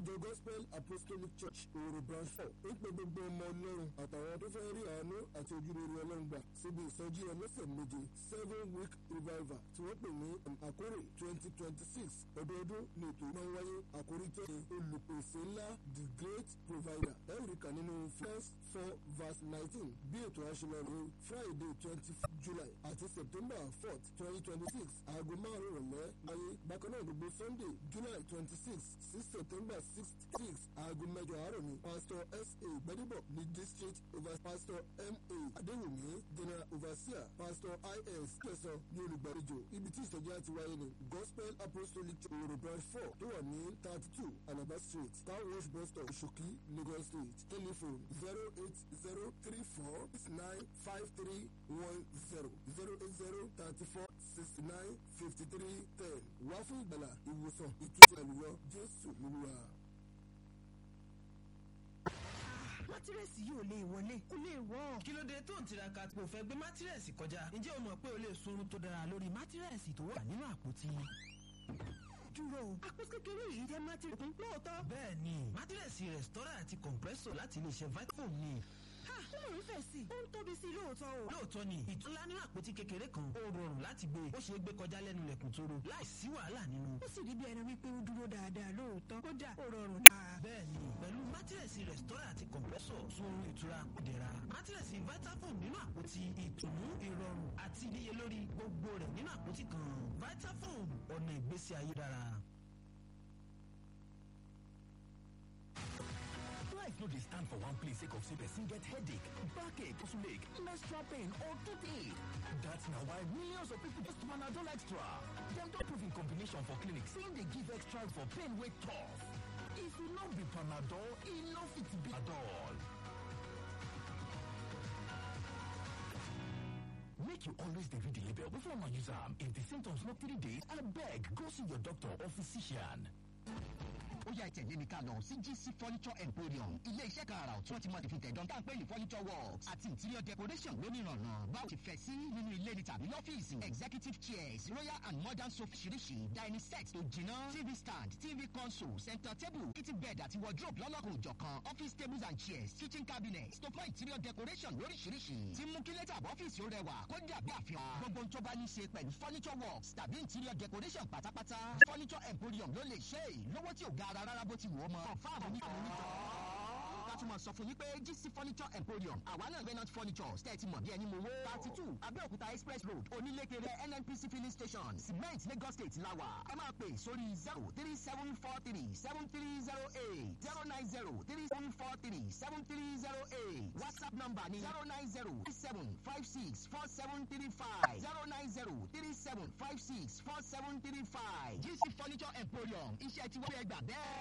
ìjọ gospel apostolic church òwòrò branch four ń pe gbogbo ọmọ ọlọ́run àtàwọn tó fẹ́ rí àánú àti ojúrere ọlọ́run gbà síbi ìsọjí ọlọ́sẹ̀ méje seven week revival tí wọ́n pè ní àkórè twenty twenty six ọdọọdún ní ètò máa ń wáyé àkórí tó ṣe olùpèsè ńlá the great provider ẹ̀ríkà nínú first four verse nineteen bí ètò àṣelọ́rù friday twenty july àti september fourth twenty twenty six aago márùn-ún rọ̀lẹ́ wáyé bákan náà gbogbo sunday july twenty six sí september six six aago mẹ́jọ àárọ̀ ni pastor sa gbadebo ní district over pastor ma adéwùmí general overseer pastor is kẹsàn ní olùgbàlejò ibi tí ìsọjí àti wáyé ni gospel apostolic church branch four tó wà ní thirty two alaba street car wash bus stop ṣòkí lagos state telephone zero eight zero three four six nine five three one zero zero eight zero thirty four sixty nine fifty three ten wá fún ìgbàlà ìwòsàn ìtúsí àlùyọ jésù lóluwà. mátírẹ́sì yìí ò lè wọlé kó lè wọ́. kí ló dé tó ń tiraka kò fẹ́ gbé mátírẹ́sì kọjá ǹjẹ́ o mọ̀ pé o lè sunrun tó dára lórí mátírẹ́sì tó wà nínú àpótí dúró o. àpò kékeré yìí jẹ́ mátírẹ́sì lóòótọ́. bẹ́ẹ̀ ni mátírẹ́sì rẹ̀stọ́rà àti compressor láti iléeṣẹ́ vitafoam ni. ha ó lè rí fẹ̀ sí i ó ń tóbi sí i lóòótọ́ o. lóòótọ́ ni ìtúlá nínú àpótí kékeré kan ó rọrùn láti gbé ó ṣeé gbé kọjá lẹ́nu lẹ̀kùn tóró láì sí wàhálà nínú. ó sì rí bí ẹni wípé ó dúró dáadáa lóòótọ́ kódà ó rọrùn dáa. bẹ́ẹ̀ni pẹ̀lú mátírẹ̀sì rẹ̀stọ́rà àti compressor sun ìtura kùdẹ̀ra mátírẹ̀sì vitafoam nínú àpótí ìtùnú ìrọ̀rùn àti ìníyelórí gbogbo rẹ̀ nínú àpótí kan vitafoam ọ̀nà ìgbésí ayé dára. life no dey stand for one place sake of say person get headache backache muscle ache menstrual pain or toothache that's na why millions of people just panadol extra dem don prove in combination for clinic say e dey give extra for pain wey tough if e no be panadol e no fit be panadol make you always dey read the label before una use am if the symptoms no three days abeg go see your doctor or physician. ó yá ìtẹ̀lé mi ká lọ sí gc furniture emporium ilé iṣẹ́ kan àrà tí wọ́n ti mọ̀ fi tẹ̀dán tá à ń pè ní furniture works àti interior decoration lónìrànà báwo ti fẹ́ sí nínú ilé ni tàbí lọ́fíìsì executive chairs royal and modern sofa ṣiríṣi dining set tó jiná tv stand tv console center table kitchen bed àti wardrobe lọ́lọ́kùn òjọ̀kan office tables and chairs kitchen cabinets tó fún interior decoration lóríṣiríṣi tí mú kí lẹ́tà ọ́fíìsì ó rẹwà kó dàbí àfihàn gbogbo tó bá ní ṣe pẹ̀lú furniture works tàbí interior decoration pátápátá furniture emporium ló lè ṣe é lówó tí ò ga ara rárá bó ti wù ọ́ mọ́. fáàmù ní àwọn onítọ̀. ká tún mọ̀ sọ fún yín pé gc furniture emporium àwa náà renat furniture tẹ́tí mọ̀ bí ẹni mo wó. thirty two abẹ́òkúta express road onílékeré nnpc filling station cement lagos state lawa. ẹ máa pè sórí zero three seven four three seven three zero eight zero nine zero three seven four three seven three zero eight whatsapp number ni zero nine zero three seven five six four seven three five zero nine zero three seven five six four seven three five gc furniture emporium iṣẹ́ tí wọ́n fẹ́ gbà bẹ́ẹ̀.